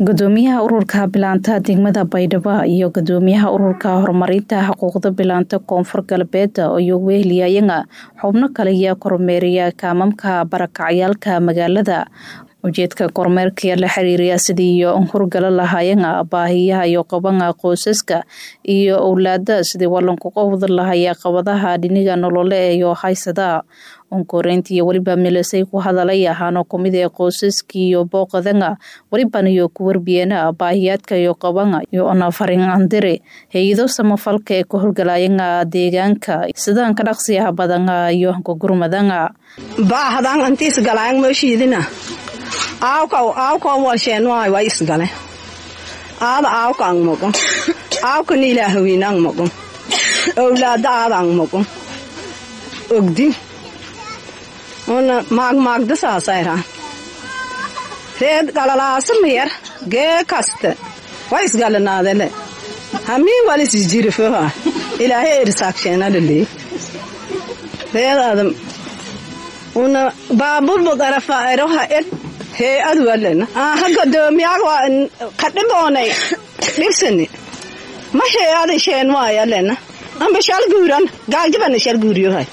gudoomiyaha ururka bilaanta degmada baydhabo iyo gudoomiyaha ururka horumarinta xuquuqda bilaanta koonfur galbeed iyo weheliyayanga xubno kale ayaa kormeeriya kaamamka barakacyaalka magaalada ujeedka kormeerka la xiriiriya sidii iyo hurgala lahaayanga baahiyaha iyo qabanga qoysaska iyo owlaada sidii walanku qowda lahaya qabadaha dhiniga nolole iyo haysada onkoreynta iyo weliba milisay ku hadalay ahaano kumid ee qoysaskii iyo booqadanga weliban iyo ku warbiyeena baahiyaadka iyo qabanga iyo onafarin andire hay-ado samafalka ee ka horgalayanga deegaanka sidaan ka dhaqsiyaha badanga iyo gogurmadanga baahdan antiis galaan mooshiidina aawkaw aawkaw walsheen waay way isgale aada aawka ang moqon aawka niilaahawiin ang moqon owlaada aada ang moqon ogdi una maagmaagda saasayra reed galalaasa miyar gee kaste way isgalanaadele hamii walis jirifeha ilaahay erisaakshenalaley reed adam una baaburbu garafa eroha ed hee adwalena aha godoomiyaga kadhiboonay dhibsani ma hee ada sheen waayalena amba shal guuran gaagjabana shal guuriyohay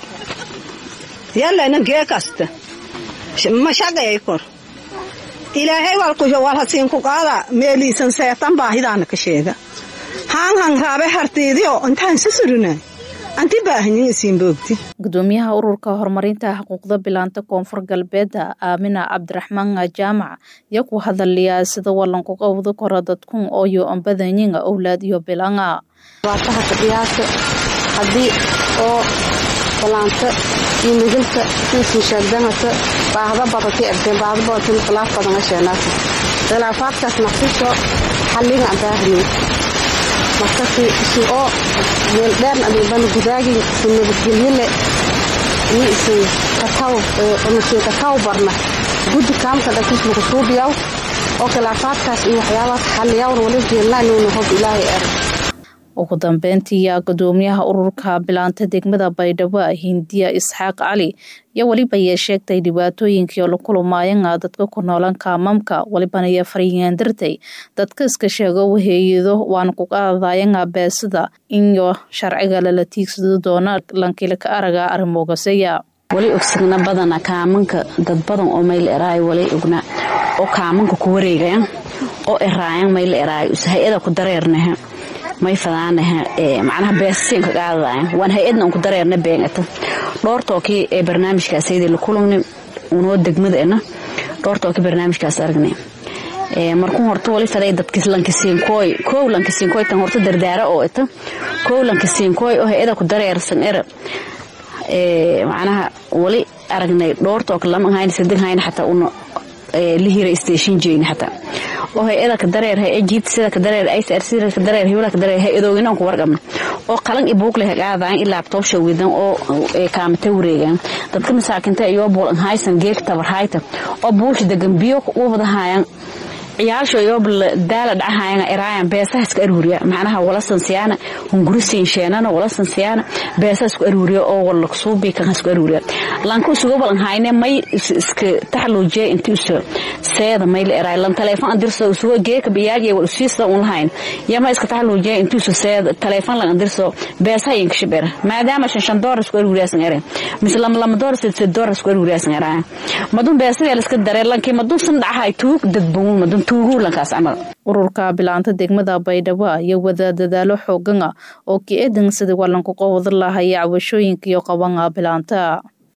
yalena gee kasta mashaqeey kor ilaahay walkusho walhasiinku qaada meeliisan seetan baahidaana ka sheega haan han raabe hartiidiyo intaan sasuruna anti baahanyin isiinboogti gudoomiyaha ururka horumarinta xuquuqda bilaanta koonfur galbeed aamina cabdiraxmaan jaamac iyo ku hadaliyaa sida walanku qowda kora dadkun ooyo ambadanyin owlaad iyo bilanga baataha fadhiyaasa haddii oo balaanta iyo midilka insin sheegdanata baahda badati abdeen baahda badati khilaaf badan asheenaasa khilaafaadkaas naqsisho xalliga aan baahnayn markasi isin oo meel dheern adiibana gudaagin isin nabadgelyole iyo isin kataw kataw barna guddi kaamka dhakiis lagu suubiyaw oo khilaafaadkaas iyo waxyaabaas xalliyawna wali jeelnaanuuna hob ilaahay erag ugu dambeyntiiyaa gudoomiyaha ururka bilaanta degmada baydhabo hindiya isxaaq cali iyo weliba yee sheegtay dhibaatooyinkii la kulmaayanga dadka ku noolan kaamamka welibana iyo faryandirtay dadka iska sheego waheeyado waana ku qaadayanga beesida iyo sharciga lala tiigsado doona lankilaka araga arrimoogaseya wali ogsigna badana kaamanka dad badan oo mayl eraayo wali ogna oo kaamanka ku wareegayan oo eraayan mayl eraayo hay-ada ku dareernaha may fadaanaha macnaha beesasiin ka qaadadayan waan hay-adna unku dareerna beengata dhoortookii ee barnaamijkaasaydi la kulugni unoo degmadaena dhoortookii barnaamijkaas aragnay markuu horta wali faday dadkis lankisiinkooy kow lankisiinkooy tan horta dardaara oo ita kow lankisiinkooy oo hay-ada ku dareersan era macnaha wali aragnay dhoortook lama hayn sadig hayn xataa una lihira station jeyni xataa oo hay-ada ka dareer hay-ajiid sida ka dareer icr sida ka dareer hiwla ka dareer hay-adooginan ku warqabna oo qalan i buugle ha qaadayan ilaa abtoobsha widan oo kaamata wareegan dadka masaakinta iyo buulan haysan geeg tabar hayta oo buusha degan biyo u wadahayan ciyaalsho iyo daala dhacahayan eraayan beesaha iska aruuriya macnaha wala sansiyaana hunguri siinsheenana wala sansiyaana beesaha isku aruuriya oo wala suubi kan isku aruuriya lanku isugu balan hayne may iska taxluujiya intii uso seeda may la eraay lan teleefon andirso isugu geeka biyaaje wal usiisa un lahayn yama iska taxluujiya intii uso seeda teleefon lan andirso beesaha yin kashibera maadaama shan shan doolar isku aruuriya san ere mislam lam doolar sid sid doolar isku aruuriya san eraay madun beesaha la iska dareen lanki madun san dhaxay tuug dadbuun madun ururka bilaanta degmada baydhabo iyo wada dadaalo xoogana oo ka eedan sidii walanku qowda lahaya cabashooyinka iyo qabanga bilaanta